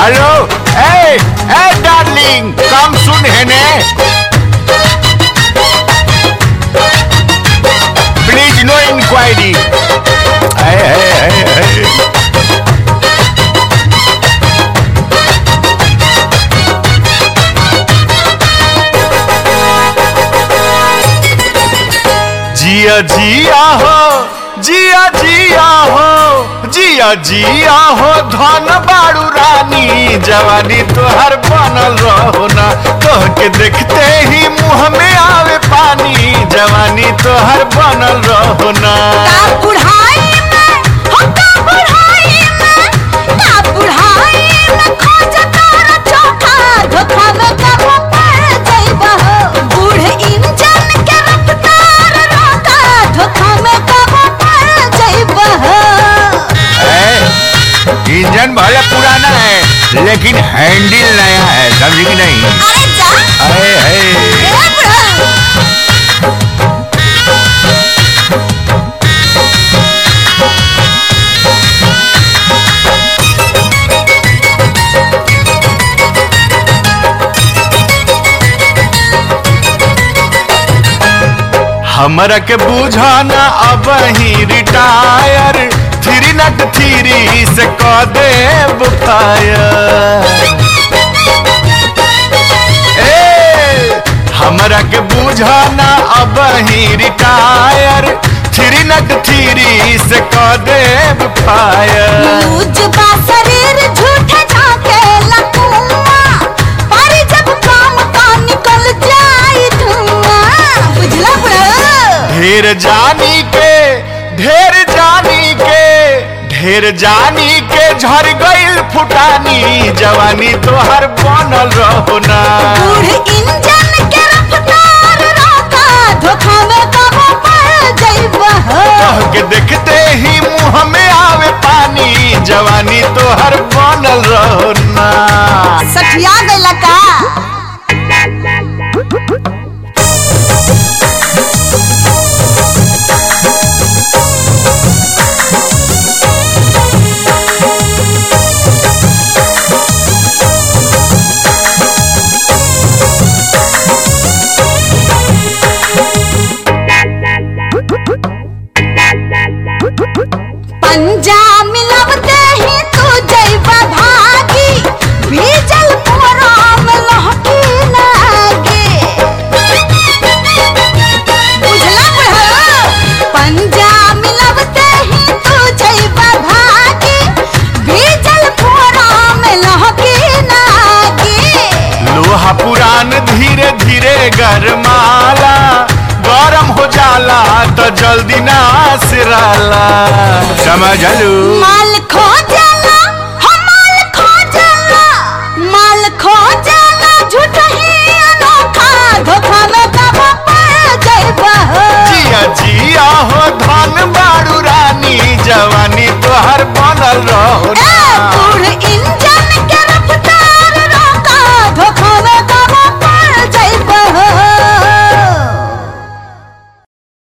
hello ए ए darling come सुन है ने प्लीज नो इंक्वायरी जिया जिया हो जिया जिया हो जिया जिया हो धन बाड़ू रानी जवानी तोहर बनल रहो ना तोह के देखते ही मुंह में आवे पानी जवानी तोहर बनल रहो ना का बुढ़ाई में हो का बुढ़ाई में का बुढ़ाई में खोज तारा चौका धोखा में कबो पड़ जाइबा हो बूढ़ इंजन के रफ्तार रोका धोखा में कबो पड़ जाइबा हो है इंजन भले पुराना है लेकिन हैंडल नया है समझी कि नहीं अरे जा अरे है ए बुढ़ा हमरा के बुझाना अब ही रिटायर थ्री नट थ्री से क देब फायर ए हमरा के बुझाना अब ही रिटायर थ्री नट थ्री से क देब फायर लूज बा शरीर झूठे झाके लकुआ पर जब काम का निकल जाए धुआं बुझला बुढ़ा ढेर जानी के ढेर जानी के ढेर जानी के झर गइल फुटानी जवानी तोहर बनल रहो ना बूढ़ इंजन के रफ्तार रोका धोखा में कबो पड़ जाइबा हो कह के देखते ही मुंह में आवे पानी जवानी तोहर बनल रहो ना सठिया गइला का पंजा मिलवते ही तू जइबा भागी भीजल मोरा में लहकी लागे बुझला बुढ़ा पंजा मिलवते ही तू जइबा भागी भीजल मोरा में लहकी लागे लोहा पुरान धीरे धीरे गरमाला गरम हो जाला तो जल्दी ना सिराला समझलू माल खोल